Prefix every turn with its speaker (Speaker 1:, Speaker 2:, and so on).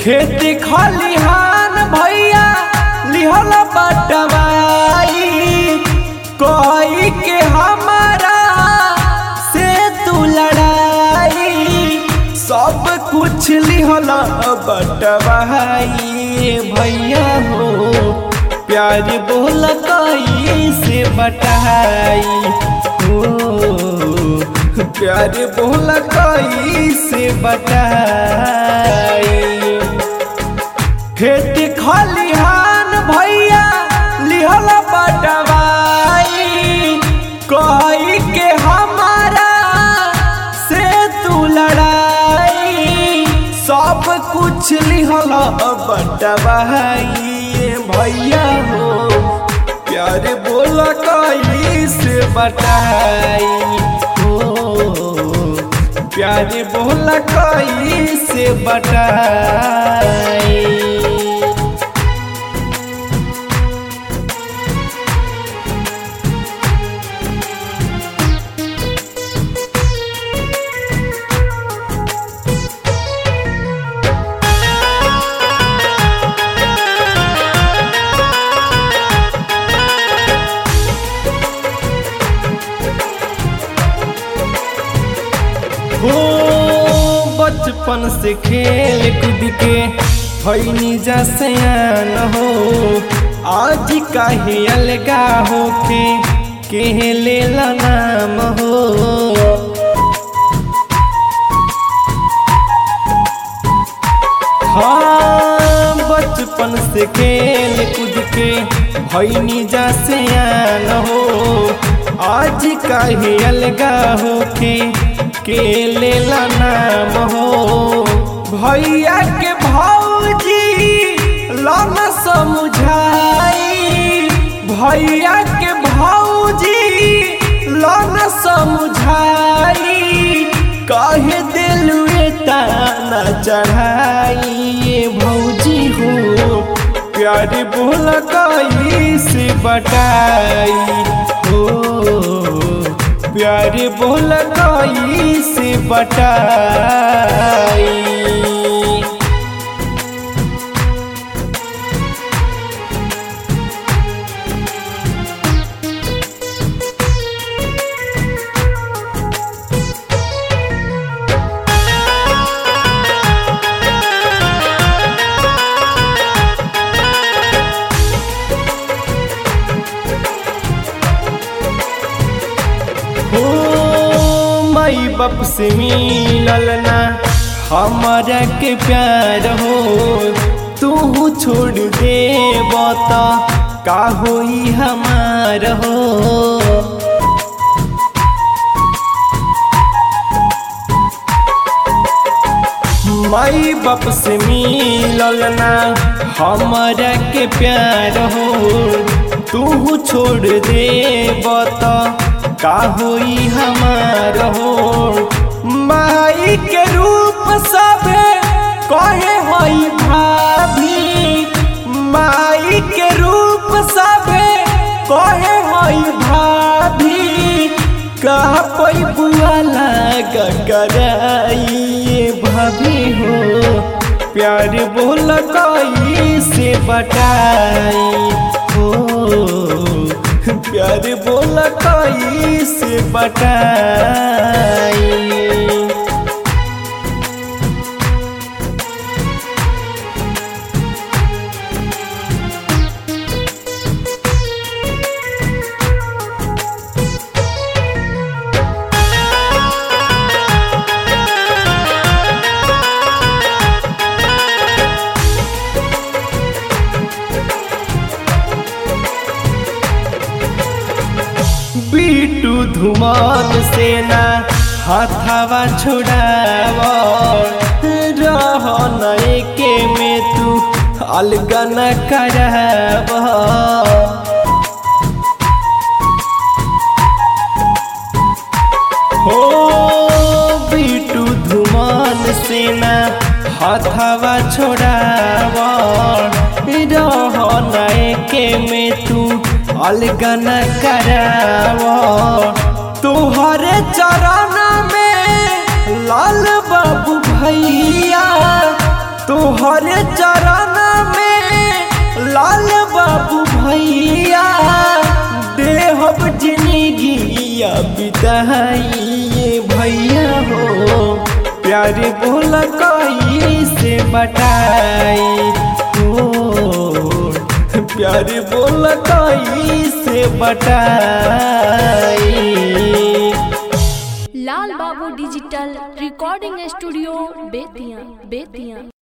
Speaker 1: खेती खलिहान भैया लिहल बटवाई कोई के हमारा से तू लड़ाई सब कुछ लिहल बटवाई भैया हो प्यार बोल कई से बटाई हो प्यार बोल कई से बटाई खेती खलिहान भैया लिहल बटवाई कही के हमारा से तू लड़ाई सब कुछ लिहल बटवाई भैया हो प्यार बोल कई से बटाई हो प्यार बोल कई से बटाई हो बचपन से खेल कूद के भैनी जसयान हो आज काहे अलगा हो के के लेला नाम हो हाँ बचपन से खेल कूद के भैनी जसयान हो आज काहे अलगा हो के के लेला नाम हो भैया के भौजी लन समझाई भैया के भौजी लन समझाई कहे दिलुए ताना चढ़ाई भौजी हो प्यार बोल कई से बटाई हो प्यार बोल कई से बटाई हो माई बाप से मिलल ना हमारा के प्यार हो तू छोड़ दे बता का होई हमार हो माई बाप से मिलल ना हमारा के प्यार हो तू छोड़ दे बता का होई हमार हो माई के रूप सबे कहे होई भाभी माई के रूप सबे कहे होई भाभी कहा पई बुआ लाग कराई भाभी हो प्यार बोल कई से बटाई हो प्यार बोल कई से बटाई बीटू धुमान सेना हाथावा छोड़ाव रह के में तू अलगा न कराव हो बीटू धुमान सेना हाथावा छोड़ाव रह के में तू अलगा न कराव तुहरे चरण में लाल बाबू भैया तुहरे चरण में लाल बाबू भैया देहब जिंदगिया बिताइए भैया हो प्यार बोल कई से बटाई हो प्यार बोल कई से बटाई
Speaker 2: Lal Babu digital recording studio Bettiah Bettiah